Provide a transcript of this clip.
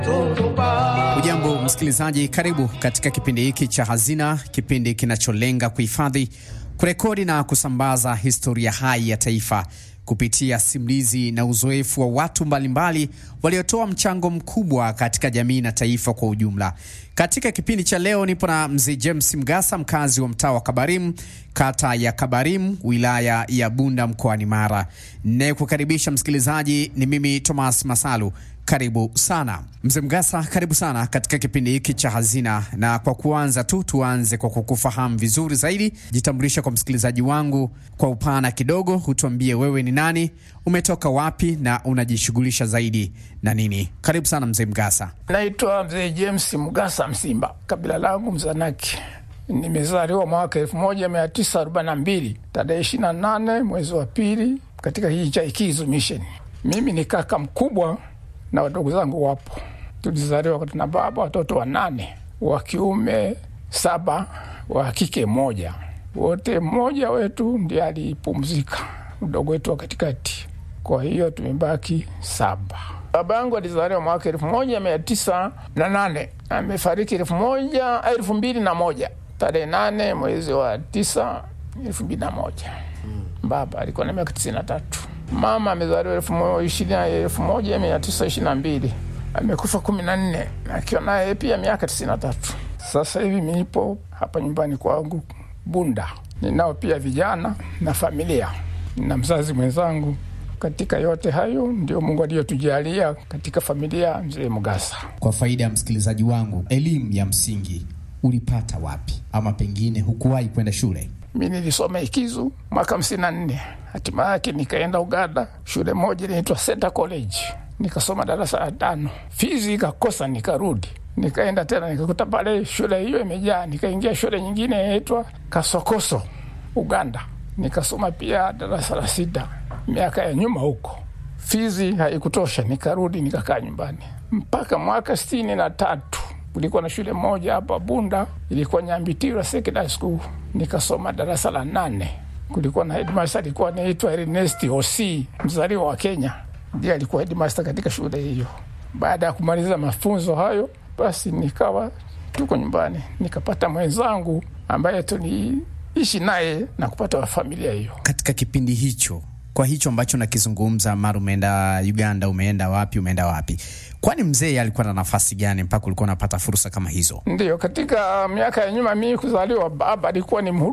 Ujambo msikilizaji, karibu katika kipindi hiki cha Hazina, kipindi kinacholenga kuhifadhi, kurekodi na kusambaza historia hai ya taifa kupitia simulizi na uzoefu wa watu mbalimbali waliotoa mchango mkubwa katika jamii na taifa kwa ujumla. Katika kipindi cha leo nipo na mzee James Mgasa, mkazi wa mtaa wa Kabarimu, kata ya Kabarimu, wilaya ya Bunda, mkoani Mara. Nayekukaribisha msikilizaji ni mimi Thomas Masalu. Karibu sana mzee Mgasa, karibu sana katika kipindi hiki cha Hazina. Na kwa kuanza tu, tuanze kwa kukufahamu vizuri zaidi. Jitambulisha kwa msikilizaji wangu kwa upana kidogo, hutuambie wewe ni nani, umetoka wapi na unajishughulisha zaidi na nini? Karibu sana mzee Mgasa. Naitwa mzee James Mgasa Msimba, kabila langu Mzanaki. Nimezaliwa mwaka elfu moja mia tisa arobaini na mbili tarehe ishirini na nane mwezi wa pili katika kijiji cha Ikizu Mission. Mimi ni kaka mkubwa na wadogo zangu wapo. Tulizaliwa na baba watoto wanane, wa kiume saba, wa kike moja. Wote mmoja wetu ndiye alipumzika, mdogo wetu wa katikati. Kwa hiyo tumebaki saba. Baba yangu alizaliwa mwaka elfu moja mia tisa na nane amefariki elfu moja elfu mbili na moja tarehe nane mwezi wa tisa elfu mbili na moja Baba alikuwa na miaka tisini na tatu. Mama amezaliwa elfu moja mia tisa ishirini na mbili amekufa kumi na nne akiwa naye pia miaka tisini na tatu. Sasa hivi nipo hapa nyumbani kwangu Bunda, ninao pia vijana na familia na mzazi mwenzangu. Katika yote hayo ndio Mungu aliyotujalia katika familia mzee Mgasa. Kwa faida ya msikilizaji wangu, elimu ya msingi ulipata wapi, ama pengine hukuwahi kwenda shule? Mi nilisoma Ikizu mwaka hamsini na nne. Hatima yake nikaenda Uganda, shule moja inaitwa Center College, nikasoma darasa la tano. Fizi ikakosa, nikarudi, nikaenda tena, nikakuta pale shule hiyo imejaa. Nikaingia shule nyingine inaitwa Kasokoso, Uganda, nikasoma pia darasa la sita. Miaka ya nyuma huko Fizi haikutosha, nikarudi, nikakaa nyumbani mpaka mwaka sitini na tatu kulikuwa na shule moja hapa Bunda, ilikuwa Nyambitira Secondary School, nikasoma darasa la nane. Kulikuwa na headmaster alikuwa anaitwa Ernest Osi, mzaliwa wa Kenya, ndiye alikuwa headmaster katika shule hiyo. Baada ya kumaliza mafunzo hayo, basi nikawa tuko nyumbani, nikapata mwenzangu ambaye tuliishi naye na kupata familia hiyo. Katika kipindi hicho kwa hicho ambacho nakizungumza, mara umeenda Uganda, umeenda wapi, umeenda wapi? Kwani mzee alikuwa na nafasi gani mpaka ulikuwa unapata fursa kama hizo? Ndiyo, katika miaka ya nyuma mimi kuzaliwa, baba alikuwa ni